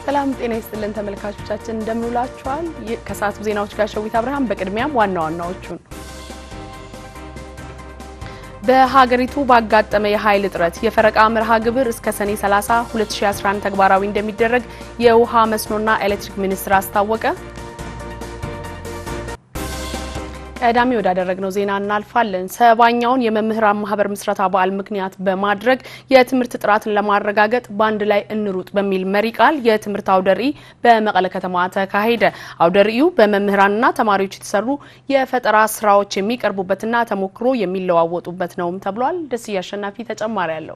ሰላም ጤና ይስጥልን ተመልካቾቻችን፣ እንደምንውላችኋል። ከሰዓቱ ዜናዎች ጋር ሸዊት አብርሃም። በቅድሚያም ዋና ዋናዎቹን በሀገሪቱ ባጋጠመ የኃይል እጥረት የፈረቃ መርሃ ግብር እስከ ሰኔ 30 2011 ተግባራዊ እንደሚደረግ የውሃ መስኖና ኤሌክትሪክ ሚኒስቴር አስታወቀ። ቀዳሚ ወዳደረግነው ዜና እናልፋለን። ሰባኛውን የመምህራን ማህበር ምስረታ በዓል ምክንያት በማድረግ የትምህርት ጥራትን ለማረጋገጥ በአንድ ላይ እንሩጥ በሚል መሪ ቃል የትምህርት አውደ ርዕይ በመቀለ ከተማ ተካሄደ። አውደ ርዕዩ በመምህራንና ተማሪዎች የተሰሩ የፈጠራ ስራዎች የሚቀርቡበትና ተሞክሮ የሚለዋወጡበት ነውም ተብሏል። ደስዬ አሸናፊ ተጨማሪ አለው።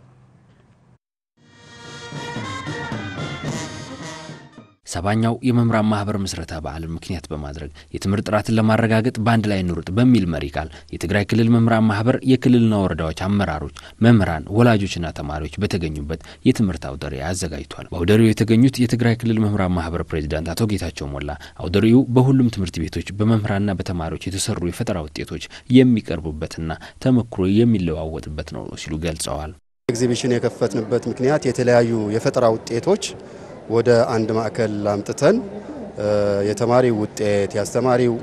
ሰባኛው የመምህራን ማህበር ምስረታ በዓልን ምክንያት በማድረግ የትምህርት ጥራትን ለማረጋገጥ በአንድ ላይ እንሩጥ በሚል መሪ ቃል የትግራይ ክልል መምህራን ማህበር የክልልና ወረዳዎች አመራሮች፣ መምህራን፣ ወላጆችና ተማሪዎች በተገኙበት የትምህርት አውደ ርዕይ አዘጋጅቷል። በአውደ ርዕዩ የተገኙት የትግራይ ክልል መምህራን ማህበር ፕሬዚዳንት አቶ ጌታቸው ሞላ አውደ ርዕዩ በሁሉም ትምህርት ቤቶች በመምህራንና በተማሪዎች የተሰሩ የፈጠራ ውጤቶች የሚቀርቡበትና ተሞክሮ የሚለዋወጥበት ነው ሲሉ ገልጸዋል። ኤግዚቢሽን የከፈትንበት ምክንያት የተለያዩ የፈጠራ ውጤቶች ወደ አንድ ማዕከል አምጥተን የተማሪው ውጤት የአስተማሪው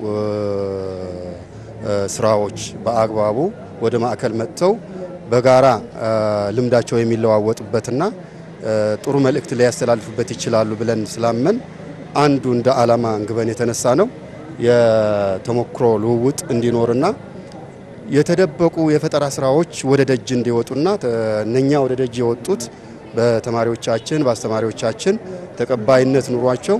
ስራዎች በአግባቡ ወደ ማዕከል መጥተው በጋራ ልምዳቸው የሚለዋወጡበትና ጥሩ መልእክት ሊያስተላልፉበት ይችላሉ ብለን ስላመን አንዱ እንደ ዓላማ አንግበን የተነሳ ነው የተሞክሮ ልውውጥ እንዲኖርና የተደበቁ የፈጠራ ስራዎች ወደ ደጅ እንዲወጡና እነኛ ወደ ደጅ የወጡት በተማሪዎቻችን በአስተማሪዎቻችን ተቀባይነት ኑሯቸው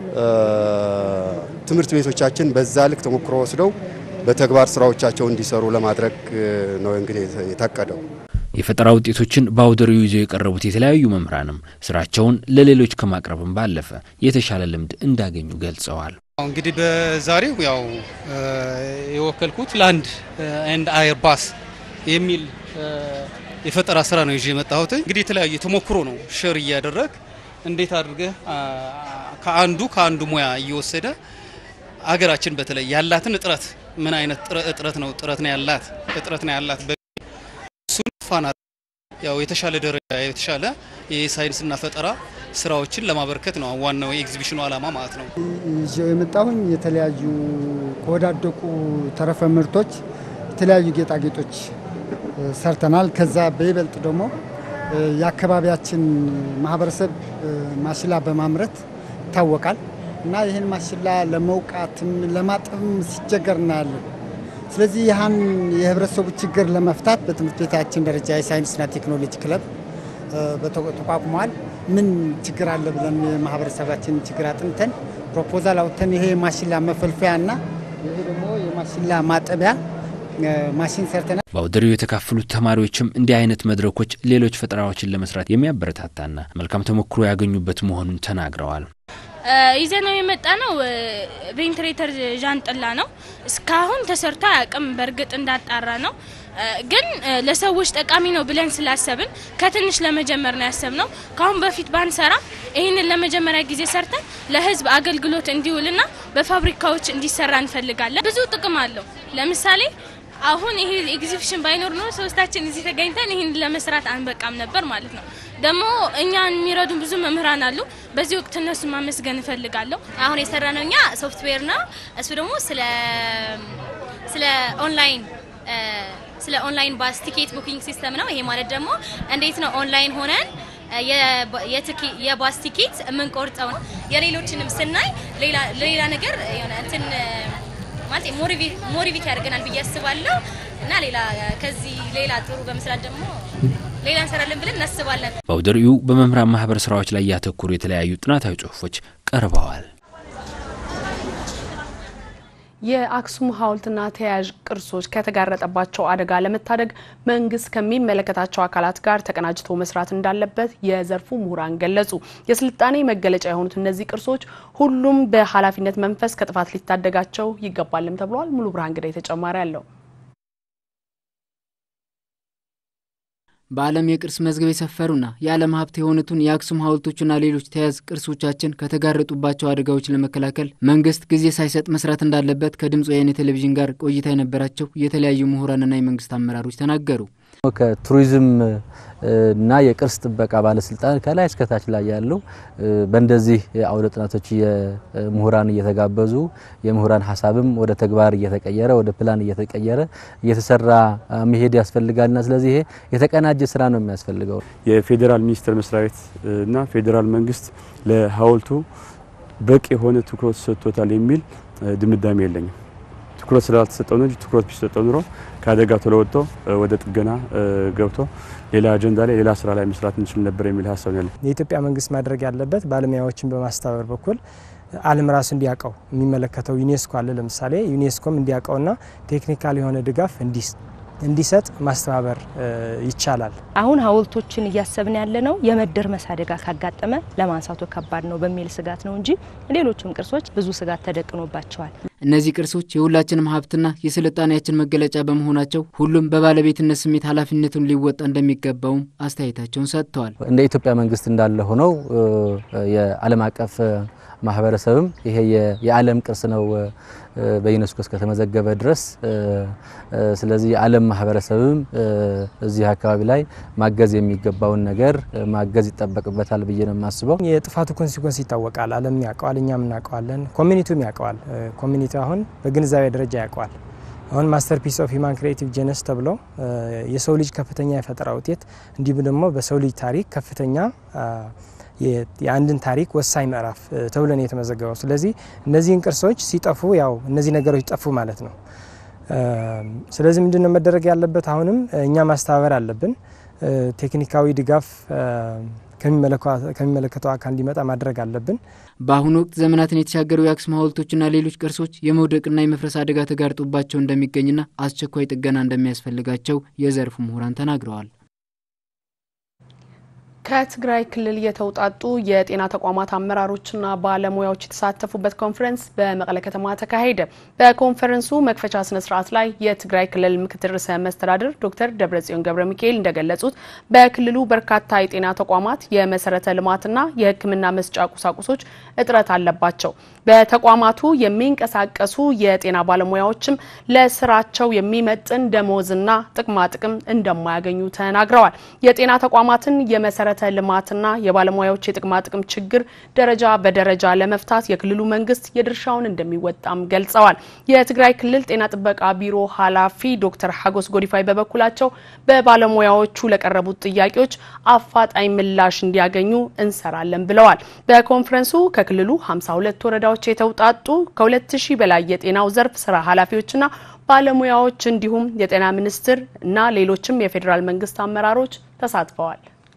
ትምህርት ቤቶቻችን በዛ ልክ ተሞክሮ ወስደው በተግባር ስራዎቻቸው እንዲሰሩ ለማድረግ ነው እንግዲህ የታቀደው። የፈጠራ ውጤቶችን በአውደ ርዕዩ ይዘው የቀረቡት የተለያዩ መምህራንም ስራቸውን ለሌሎች ከማቅረብም ባለፈ የተሻለ ልምድ እንዳገኙ ገልጸዋል። እንግዲህ በዛሬው ያው የወከልኩት ላንድ ኤንድ አየር ባስ የሚል የፈጠራ ስራ ነው ይዤ የመጣሁት። እንግዲህ የተለያዩ ተሞክሮ ነው ሼር እያደረግ እንዴት አድርገህ ከአንዱ ከአንዱ ሙያ እየወሰደ አገራችን በተለይ ያላትን እጥረት ምን አይነት እጥረት ነው ጥረት ነው ያላት እጥረት ነው ያላት እሱን ፋና ያው የተሻለ ደረጃ የተሻለ የሳይንስና ፈጠራ ስራዎችን ለማበርከት ነው ዋናው የኤግዚቢሽኑ ዓላማ ማለት ነው። ይዤው የመጣሁኝ የተለያዩ ከወዳደቁ ተረፈ ምርቶች የተለያዩ ጌጣጌጦች ሰርተናል። ከዛ በይበልጥ ደግሞ የአካባቢያችን ማህበረሰብ ማሽላ በማምረት ይታወቃል እና ይህን ማሽላ ለመውቃትም ለማጠብም ሲቸገር እናያለን። ስለዚህ ይህን የህብረተሰቡ ችግር ለመፍታት በትምህርት ቤታችን ደረጃ የሳይንስና ቴክኖሎጂ ክለብ ተቋቁመዋል። ምን ችግር አለ ብለን የማህበረሰባችን ችግር አጥንተን ፕሮፖዛል አውጥተን ይሄ የማሽላ መፈልፈያ እና ይሄ ደግሞ የማሽላ ማጠቢያ ማሽን ሰርተናል። በአውደ ርዕዩ የተካፈሉት ተማሪዎችም እንዲህ አይነት መድረኮች ሌሎች ፈጠራዎችን ለመስራት የሚያበረታታና መልካም ተሞክሮ ያገኙበት መሆኑን ተናግረዋል። ይዘ ነው የመጣ ነው ቬንትሬተር ዣንጥላ ነው። እስካሁን ተሰርቶ አያውቅም። በእርግጥ እንዳጣራ ነው ግን ለሰዎች ጠቃሚ ነው ብለን ስላሰብን ከትንሽ ለመጀመር ነው ያሰብነው። ከአሁን በፊት ባንሰራ ይህንን ለመጀመሪያ ጊዜ ሰርተን ለህዝብ አገልግሎት እንዲውልና በፋብሪካዎች እንዲሰራ እንፈልጋለን። ብዙ ጥቅም አለው። ለምሳሌ አሁን ይሄ ኤግዚቢሽን ባይኖር ነው ሶስታችን እዚህ ተገኝተን ይህን ለመስራት አንበቃም ነበር ማለት ነው። ደግሞ እኛን የሚረዱን ብዙ መምህራን አሉ። በዚህ ወቅት እነሱን ማመስገን እፈልጋለሁ። አሁን የሰራ ነው እኛ ሶፍትዌር ነው። እሱ ደግሞ ስለ ስለ ኦንላይን ስለ ኦንላይን ባስ ቲኬት ቡኪንግ ሲስተም ነው። ይሄ ማለት ደግሞ እንዴት ነው ኦንላይን ሆነን የባስ ቲኬት የምንቆርጠው የሌሎችንም ስናይ ሌላ ነገር የሆነ እንትን ማለት ሞሪቪት ያደርገናል ብዬ አስባለሁ እና ሌላ ከዚህ ሌላ ጥሩ በመስራት ደግሞ ሌላ እንሰራለን ብለን እናስባለን። በአውደ ርዕዩ በመምህራን ማህበር ስራዎች ላይ ያተኮሩ የተለያዩ ጥናታዊ ጽሁፎች ቀርበዋል። የአክሱም ሐውልትና ተያያዥ ቅርሶች ከተጋረጠባቸው አደጋ ለመታደግ መንግስት ከሚመለከታቸው አካላት ጋር ተቀናጅቶ መስራት እንዳለበት የዘርፉ ምሁራን ገለጹ። የስልጣኔ መገለጫ የሆኑት እነዚህ ቅርሶች ሁሉም በኃላፊነት መንፈስ ከጥፋት ሊታደጋቸው ይገባልም ተብሏል። ሙሉ ብርሃን ግዳይ ተጨማሪ አለው። በዓለም የቅርስ መዝገብ የሰፈሩና የዓለም ሀብት የሆኑትን የአክሱም ሐውልቶችና ሌሎች ተያያዥ ቅርሶቻችን ከተጋረጡባቸው አደጋዎች ለመከላከል መንግስት ጊዜ ሳይሰጥ መስራት እንዳለበት ከድምፅ ወያኔ ቴሌቪዥን ጋር ቆይታ የነበራቸው የተለያዩ ምሁራንና የመንግስት አመራሮች ተናገሩ። ከቱሪዝም እና የቅርስ ጥበቃ ባለስልጣን ከላይ እስከታች ላይ ያለው በእንደዚህ አውደ ጥናቶች ምሁራን እየተጋበዙ የምሁራን ሀሳብም ወደ ተግባር እየተቀየረ ወደ ፕላን እየተቀየረ እየተሰራ መሄድ ያስፈልጋልና ስለዚህ ይሄ የተቀናጀ ስራ ነው የሚያስፈልገው። የፌዴራል ሚኒስቴር መስሪያ ቤት እና ፌዴራል መንግስት ለሀውልቱ በቂ የሆነ ትኩረት ሰጥቶታል የሚል ድምዳሜ የለኝም። ትኩረት ስላልተሰጠው ነው እንጂ ትኩረት ቢሰጠው ኑሮ ከአደጋ ቶሎ ወጥቶ ወደ ጥገና ገብቶ ሌላ አጀንዳ ላይ ሌላ ስራ ላይ መስራት እንችል ነበር የሚል ሀሳብ ያለ የኢትዮጵያ መንግስት ማድረግ ያለበት ባለሙያዎችን በማስተባበር በኩል ዓለም ራሱ እንዲያውቀው የሚመለከተው ዩኔስኮ አለ። ለምሳሌ ዩኔስኮም እንዲያውቀውና ቴክኒካል የሆነ ድጋፍ እንዲሰጥ ማስተባበር ይቻላል። አሁን ሀውልቶችን እያሰብን ያለ ነው የመደርመስ አደጋ ካጋጠመ ለማንሳቱ ከባድ ነው በሚል ስጋት ነው እንጂ ሌሎችም ቅርሶች ብዙ ስጋት ተደቅኖባቸዋል። እነዚህ ቅርሶች የሁላችንም ሀብትና የስልጣኔያችን መገለጫ በመሆናቸው ሁሉም በባለቤትነት ስሜት ኃላፊነቱን ሊወጣ እንደሚገባውም አስተያየታቸውን ሰጥተዋል። እንደ ኢትዮጵያ መንግስት እንዳለ ሆነው የዓለም አቀፍ ማህበረሰብም ይሄ የዓለም ቅርስ ነው በዩኔስኮ እስከተመዘገበ ድረስ ስለዚህ የዓለም ማህበረሰብም እዚህ አካባቢ ላይ ማገዝ የሚገባውን ነገር ማገዝ ይጠበቅበታል ብዬ ነው የማስበው። የጥፋቱ ኮንሲኮንስ ይታወቃል። ዓለም ያውቀዋል፣ እኛም እናውቀዋለን፣ ኮሚኒቲውም ያውቀዋል። ኮሚኒቲ አሁን በግንዛቤ ደረጃ ያውቀዋል። አሁን ማስተርፒስ ኦፍ ሂማን ክሬቲቭ ጀነስ ተብሎ የሰው ልጅ ከፍተኛ የፈጠራ ውጤት እንዲሁም ደግሞ በሰው ልጅ ታሪክ ከፍተኛ የአንድን ታሪክ ወሳኝ ምዕራፍ ተብሎ ነው የተመዘገበው። ስለዚህ እነዚህን ቅርሶች ሲጠፉ ያው እነዚህ ነገሮች ጠፉ ማለት ነው። ስለዚህ ምንድን ነው መደረግ ያለበት? አሁንም እኛ ማስተባበር አለብን። ቴክኒካዊ ድጋፍ ከሚመለከተው አካል እንዲመጣ ማድረግ አለብን። በአሁኑ ወቅት ዘመናትን የተሻገሩ የአክሱም ሐውልቶችና ሌሎች ቅርሶች የመውደቅና የመፍረስ አደጋ ተጋርጦባቸው እንደሚገኝና አስቸኳይ ጥገና እንደሚያስፈልጋቸው የዘርፉ ምሁራን ተናግረዋል። ከትግራይ ክልል የተውጣጡ የጤና ተቋማት አመራሮችና ባለሙያዎች የተሳተፉበት ኮንፈረንስ በመቀለ ከተማ ተካሄደ። በኮንፈረንሱ መክፈቻ ስነ ስርዓት ላይ የትግራይ ክልል ምክትል ርዕሰ መስተዳድር ዶክተር ደብረጽዮን ገብረ ሚካኤል እንደገለጹት በክልሉ በርካታ የጤና ተቋማት የመሰረተ ልማትና የሕክምና መስጫ ቁሳቁሶች እጥረት አለባቸው። በተቋማቱ የሚንቀሳቀሱ የጤና ባለሙያዎችም ለስራቸው የሚመጥን ደሞዝና ጥቅማ ጥቅም እንደማያገኙ ተናግረዋል። የጤና ተቋማትን የመሰረተ ልማትና የባለሙያዎች የጥቅማ ጥቅም ችግር ደረጃ በደረጃ ለመፍታት የክልሉ መንግስት የድርሻውን እንደሚወጣም ገልጸዋል። የትግራይ ክልል ጤና ጥበቃ ቢሮ ኃላፊ ዶክተር ሀጎስ ጎዲፋይ በበኩላቸው በባለሙያዎቹ ለቀረቡት ጥያቄዎች አፋጣኝ ምላሽ እንዲያገኙ እንሰራለን ብለዋል። በኮንፈረንሱ ከክልሉ 52 ወረዳዎች የተውጣጡ ከ2000 በላይ የጤናው ዘርፍ ስራ ኃላፊዎችና ባለሙያዎች እንዲሁም የጤና ሚኒስቴር እና ሌሎችም የፌዴራል መንግስት አመራሮች ተሳትፈዋል።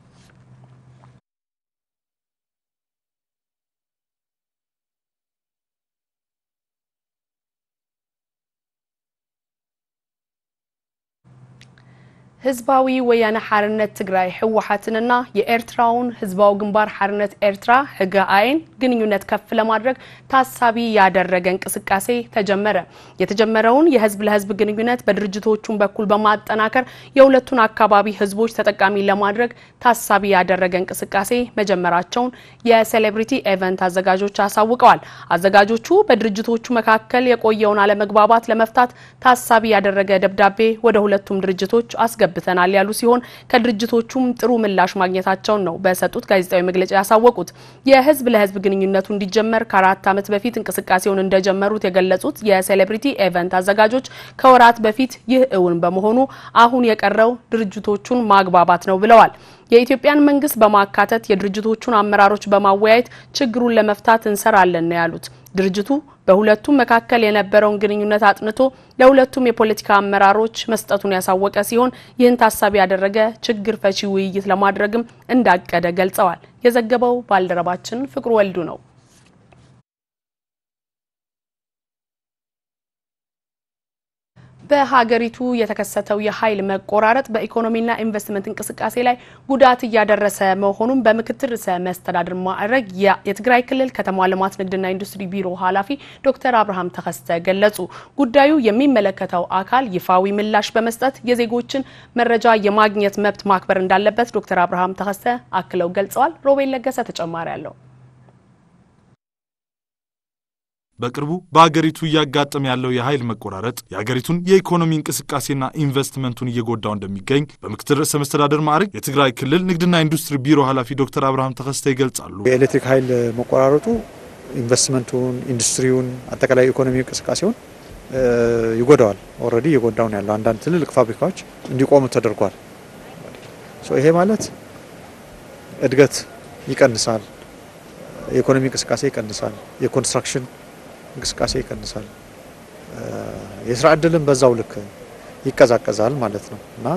ህዝባዊ ወያነ ሓርነት ትግራይ ህወሓትንና የኤርትራውን ህዝባዊ ግንባር ሓርነት ኤርትራ ህገአይን ግንኙነት ከፍ ለማድረግ ታሳቢ ያደረገ እንቅስቃሴ ተጀመረ። የተጀመረውን የህዝብ ለህዝብ ግንኙነት በድርጅቶቹም በኩል በማጠናከር የሁለቱን አካባቢ ህዝቦች ተጠቃሚ ለማድረግ ታሳቢ ያደረገ እንቅስቃሴ መጀመራቸውን የሴሌብሪቲ ኤቨንት አዘጋጆች አሳውቀዋል። አዘጋጆቹ በድርጅቶቹ መካከል የቆየውን አለመግባባት ለመፍታት ታሳቢ ያደረገ ደብዳቤ ወደ ሁለቱም ድርጅቶች አስገብ ብተናል ያሉ ሲሆን ከድርጅቶቹም ጥሩ ምላሽ ማግኘታቸውን ነው በሰጡት ጋዜጣዊ መግለጫ ያሳወቁት። የህዝብ ለህዝብ ግንኙነቱ እንዲጀመር ከአራት ዓመት በፊት እንቅስቃሴውን እንደጀመሩት የገለጹት የሴሌብሪቲ ኤቨንት አዘጋጆች ከወራት በፊት ይህ እውን በመሆኑ አሁን የቀረው ድርጅቶቹን ማግባባት ነው ብለዋል። የኢትዮጵያን መንግስት በማካተት የድርጅቶቹን አመራሮች በማወያየት ችግሩን ለመፍታት እንሰራለን ነው ያሉት። ድርጅቱ በሁለቱም መካከል የነበረውን ግንኙነት አጥንቶ ለሁለቱም የፖለቲካ አመራሮች መስጠቱን ያሳወቀ ሲሆን ይህን ታሳቢ ያደረገ ችግር ፈቺ ውይይት ለማድረግም እንዳቀደ ገልጸዋል። የዘገበው ባልደረባችን ፍቅሩ ወልዱ ነው። በሀገሪቱ የተከሰተው የኃይል መቆራረጥ በኢኮኖሚና ኢንቨስትመንት እንቅስቃሴ ላይ ጉዳት እያደረሰ መሆኑን በምክትል ርዕሰ መስተዳድር ማዕረግ የትግራይ ክልል ከተማ ልማት ንግድና ኢንዱስትሪ ቢሮ ኃላፊ ዶክተር አብርሃም ተከስተ ገለጹ። ጉዳዩ የሚመለከተው አካል ይፋዊ ምላሽ በመስጠት የዜጎችን መረጃ የማግኘት መብት ማክበር እንዳለበት ዶክተር አብርሃም ተከስተ አክለው ገልጸዋል። ሮቤል ለገሰ ተጨማሪ አለው። በቅርቡ በሀገሪቱ እያጋጠመ ያለው የኃይል መቆራረጥ የሀገሪቱን የኢኮኖሚ እንቅስቃሴና ኢንቨስትመንቱን እየጎዳው እንደሚገኝ በምክትል ርዕሰ መስተዳደር ማዕረግ የትግራይ ክልል ንግድና ኢንዱስትሪ ቢሮ ኃላፊ ዶክተር አብርሃም ተከስተ ይገልጻሉ። የኤሌክትሪክ ኃይል መቆራረጡ ኢንቨስትመንቱን፣ ኢንዱስትሪውን፣ አጠቃላይ ኢኮኖሚ እንቅስቃሴውን ይጎዳዋል። ኦልሬዲ እየጎዳው ነው ያለው። አንዳንድ ትልልቅ ፋብሪካዎች እንዲቆሙ ተደርጓል። ይሄ ማለት እድገት ይቀንሳል፣ የኢኮኖሚ እንቅስቃሴ ይቀንሳል፣ የኮንስትራክሽን እንቅስቃሴ ይቀንሳል፣ የስራ እድልም በዛው ልክ ይቀዛቀዛል ማለት ነው እና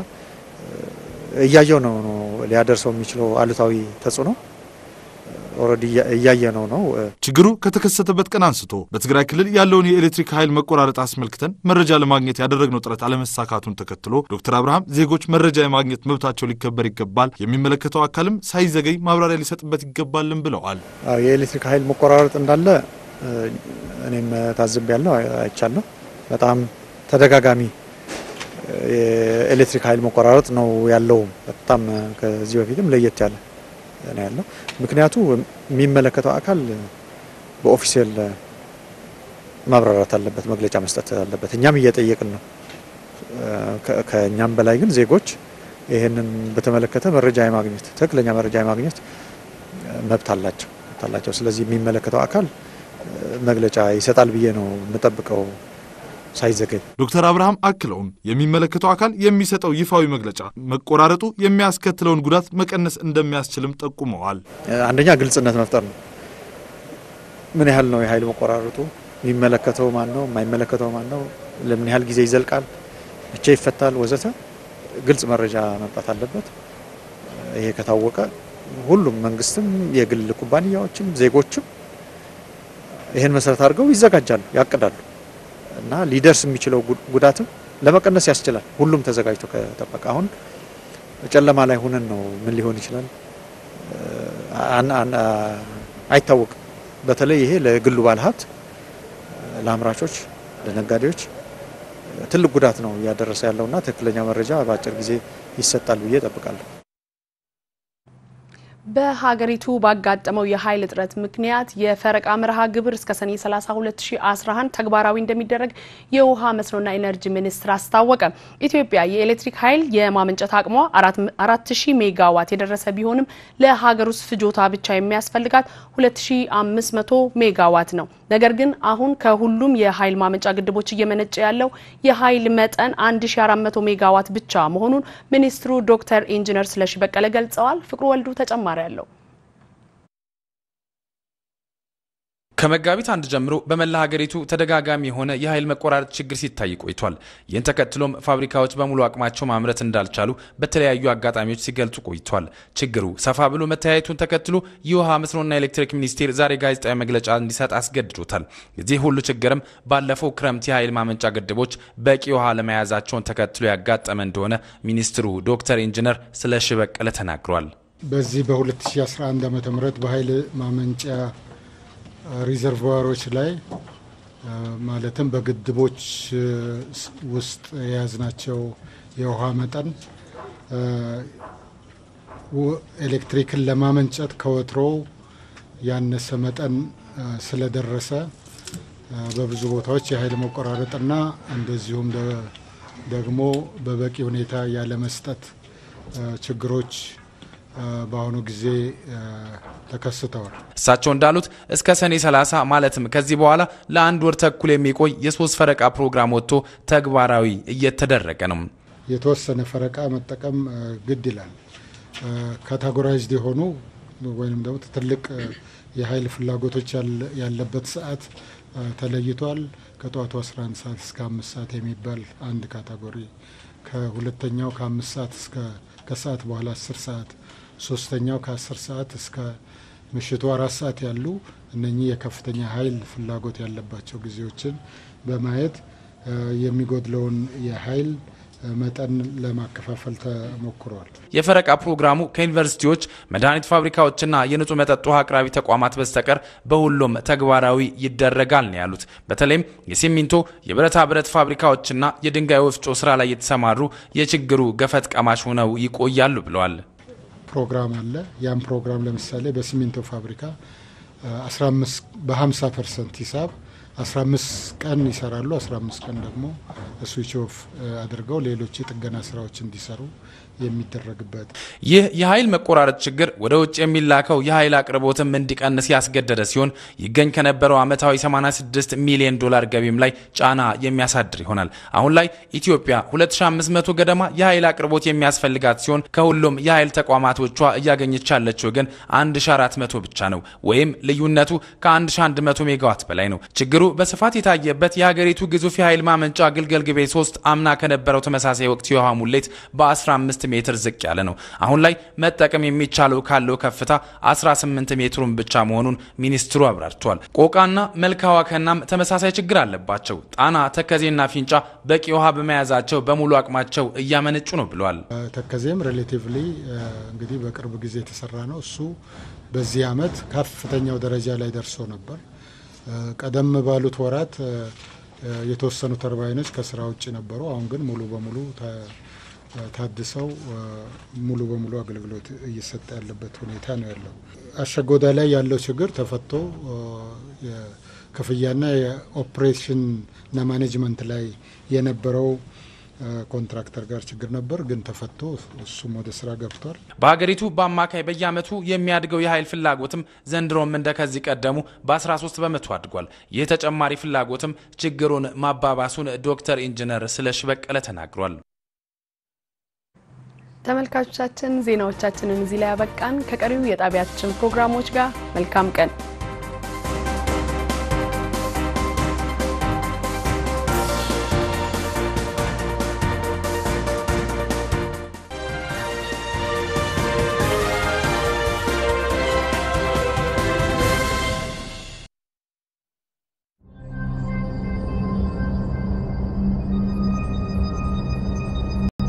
እያየው ነው ነው ሊያደርሰው የሚችለው አሉታዊ ተጽዕኖ ኦልሬዲ እያየ ነው ነው። ችግሩ ከተከሰተበት ቀን አንስቶ በትግራይ ክልል ያለውን የኤሌክትሪክ ኃይል መቆራረጥ አስመልክተን መረጃ ለማግኘት ያደረግነው ጥረት አለመሳካቱን ተከትሎ ዶክተር አብርሃም ዜጎች መረጃ የማግኘት መብታቸው ሊከበር ይገባል፣ የሚመለከተው አካልም ሳይዘገይ ማብራሪያ ሊሰጥበት ይገባልን ብለዋል። የኤሌክትሪክ ኃይል መቆራረጥ እንዳለ እኔም ታዝብ ያለው አይቻለሁ። በጣም ተደጋጋሚ የኤሌክትሪክ ኃይል መቆራረጥ ነው ያለው። በጣም ከዚህ በፊትም ለየት ያለ ነው ያለው። ምክንያቱ የሚመለከተው አካል በኦፊሴል ማብራራት አለበት፣ መግለጫ መስጠት አለበት። እኛም እየጠየቅን ነው። ከእኛም በላይ ግን ዜጎች ይህንን በተመለከተ መረጃ የማግኘት ትክክለኛ መረጃ የማግኘት መብት አላቸው አላቸው። ስለዚህ የሚመለከተው አካል መግለጫ ይሰጣል ብዬ ነው የምጠብቀው ሳይዘገኝ። ዶክተር አብርሃም አክለውም የሚመለከተው አካል የሚሰጠው ይፋዊ መግለጫ መቆራረጡ የሚያስከትለውን ጉዳት መቀነስ እንደሚያስችልም ጠቁመዋል። አንደኛ ግልጽነት መፍጠር ነው። ምን ያህል ነው የኃይል መቆራረጡ? የሚመለከተው ማን ነው? የማይመለከተው ማን ነው? ለምን ያህል ጊዜ ይዘልቃል? መቼ ይፈታል? ወዘተ ግልጽ መረጃ መምጣት አለበት። ይሄ ከታወቀ ሁሉም መንግስትም፣ የግል ኩባንያዎችም፣ ዜጎችም ይህን መሰረት አድርገው ይዘጋጃሉ፣ ያቅዳሉ እና ሊደርስ የሚችለው ጉዳትም ለመቀነስ ያስችላል። ሁሉም ተዘጋጅቶ ከጠበቀ አሁን ጨለማ ላይ ሆነን ነው ምን ሊሆን ይችላል አይታወቅም። በተለይ ይሄ ለግሉ ባለሀብት፣ ለአምራቾች፣ ለነጋዴዎች ትልቅ ጉዳት ነው እያደረሰ ያለውና ትክክለኛ መረጃ በአጭር ጊዜ ይሰጣል ብዬ እጠብቃለሁ። በሀገሪቱ ባጋጠመው የኃይል እጥረት ምክንያት የፈረቃ መርሃ ግብር እስከ ሰኔ 30 2011 ተግባራዊ እንደሚደረግ የውሃ መስኖና ኢነርጂ ሚኒስቴር አስታወቀ። ኢትዮጵያ የኤሌክትሪክ ኃይል የማመንጨት አቅሟ 4000 ሜጋዋት የደረሰ ቢሆንም ለሀገር ውስጥ ፍጆታ ብቻ የሚያስፈልጋት 2500 ሜጋዋት ነው። ነገር ግን አሁን ከሁሉም የኃይል ማመንጫ ግድቦች እየመነጨ ያለው የኃይል መጠን 1400 ሜጋዋት ብቻ መሆኑን ሚኒስትሩ ዶክተር ኢንጂነር ስለሺ በቀለ ገልጸዋል። ፍቅሩ ወልዱ ተጨማሪ አለው። ከመጋቢት አንድ ጀምሮ በመላ ሀገሪቱ ተደጋጋሚ የሆነ የኃይል መቆራረጥ ችግር ሲታይ ቆይቷል። ይህን ተከትሎም ፋብሪካዎች በሙሉ አቅማቸው ማምረት እንዳልቻሉ በተለያዩ አጋጣሚዎች ሲገልጹ ቆይቷል። ችግሩ ሰፋ ብሎ መተያየቱን ተከትሎ የውሃ መስኖና ኤሌክትሪክ ሚኒስቴር ዛሬ ጋዜጣዊ መግለጫ እንዲሰጥ አስገድዶታል። የዚህ ሁሉ ችግርም ባለፈው ክረምት የኃይል ማመንጫ ግድቦች በቂ ውሃ ለመያዛቸውን ተከትሎ ያጋጠመ እንደሆነ ሚኒስትሩ ዶክተር ኢንጂነር ስለሺ በቀለ ተናግሯል። በዚህ በ2011 ዓ ም በኃይል ማመንጫ ሪዘርቫሮች ላይ ማለትም በግድቦች ውስጥ የያዝናቸው የውሃ መጠን ኤሌክትሪክን ለማመንጨት ከወትሮው ያነሰ መጠን ስለደረሰ በብዙ ቦታዎች የኃይል መቆራረጥና እንደዚሁም ደግሞ በበቂ ሁኔታ ያለመስጠት ችግሮች በአሁኑ ጊዜ ተከስተዋል። እሳቸው እንዳሉት እስከ ሰኔ 30 ማለትም ከዚህ በኋላ ለአንድ ወር ተኩል የሚቆይ የሶስት ፈረቃ ፕሮግራም ወጥቶ ተግባራዊ እየተደረገ ነው። የተወሰነ ፈረቃ መጠቀም ግድ ይላል። ካታጎራይዝድ የሆኑ ወይም ደግሞ ትልቅ የኃይል ፍላጎቶች ያለበት ሰዓት ተለይቷል። ከጠዋቱ 11 ሰዓት እስከ አምስት ሰዓት የሚባል አንድ ካታጎሪ፣ ከሁለተኛው ከአምስት ሰዓት እስከ ከሰዓት በኋላ 10 ሰዓት ሶስተኛው ከ10 ሰዓት እስከ ምሽቱ አራት ሰዓት ያሉ እነኚህ የከፍተኛ ኃይል ፍላጎት ያለባቸው ጊዜዎችን በማየት የሚጎድለውን የኃይል መጠን ለማከፋፈል ተሞክሯል። የፈረቃ ፕሮግራሙ ከዩኒቨርሲቲዎች፣ መድኃኒት ፋብሪካዎችና የንጹህ መጠጥ ውሃ አቅራቢ ተቋማት በስተቀር በሁሉም ተግባራዊ ይደረጋል ነው ያሉት። በተለይም የሲሚንቶ የብረታ ብረት ፋብሪካዎችና የድንጋይ ወፍጮ ስራ ላይ የተሰማሩ የችግሩ ገፈት ቀማሽ ሆነው ይቆያሉ ብለዋል። ፕሮግራም አለ። ያም ፕሮግራም ለምሳሌ በሲሚንቶ ፋብሪካ 15 በ50 ፐርሰንት ሂሳብ 15 ቀን ይሰራሉ። 15 ቀን ደግሞ ስዊች ኦፍ አድርገው ሌሎች የጥገና ስራዎች እንዲሰሩ የሚደረግበት ይህ የኃይል መቆራረጥ ችግር ወደ ውጭ የሚላከው የኃይል አቅርቦትም እንዲቀንስ ያስገደደ ሲሆን ይገኝ ከነበረው ዓመታዊ 86 ሚሊዮን ዶላር ገቢም ላይ ጫና የሚያሳድር ይሆናል። አሁን ላይ ኢትዮጵያ 2500 ገደማ የኃይል አቅርቦት የሚያስፈልጋት ሲሆን ከሁሉም የኃይል ተቋማቶቿ እያገኘች ያለችው ግን 1400 ብቻ ነው፣ ወይም ልዩነቱ ከ1100 ሜጋዋት በላይ ነው። ችግሩ በስፋት የታየበት የሀገሪቱ ግዙፍ የኃይል ማመንጫ ግልገል ግቤ 3 አምና ከነበረው ተመሳሳይ ወቅት የውሃ ሙሌት በ15 ሜትር ዝቅ ያለ ነው። አሁን ላይ መጠቀም የሚቻለው ካለው ከፍታ 18 ሜትሩን ብቻ መሆኑን ሚኒስትሩ አብራርተዋል። ቆቃና መልካ ዋከናም ተመሳሳይ ችግር አለባቸው። ጣና፣ ተከዜና ፊንጫ በቂ ውሃ በመያዛቸው በሙሉ አቅማቸው እያመነጩ ነው ብለዋል። ተከዜም ሬሌቲቭሊ እንግዲህ በቅርብ ጊዜ የተሰራ ነው። እሱ በዚህ ዓመት ከፍተኛው ደረጃ ላይ ደርሶ ነበር። ቀደም ባሉት ወራት የተወሰኑ ተርባይኖች ከስራ ውጭ ነበሩ። አሁን ግን ሙሉ በሙሉ ታድሰው ሙሉ በሙሉ አገልግሎት እየሰጠ ያለበት ሁኔታ ነው ያለው። አሸጎዳ ላይ ያለው ችግር ተፈቶ የክፍያና የኦፕሬሽንና ማኔጅመንት ላይ የነበረው ኮንትራክተር ጋር ችግር ነበር፣ ግን ተፈቶ እሱም ወደ ስራ ገብቷል። በሀገሪቱ በአማካይ በየዓመቱ የሚያድገው የኃይል ፍላጎትም ዘንድሮም እንደ ከዚህ ቀደሙ በ13 በመቶ አድጓል። ይህ ተጨማሪ ፍላጎትም ችግሩን ማባባሱን ዶክተር ኢንጂነር ስለሽ በቀለ ተናግሯል። ተመልካቾቻችን ዜናዎቻችንን እዚህ ላይ ያበቃን። ከቀሪው የጣቢያችን ፕሮግራሞች ጋር መልካም ቀን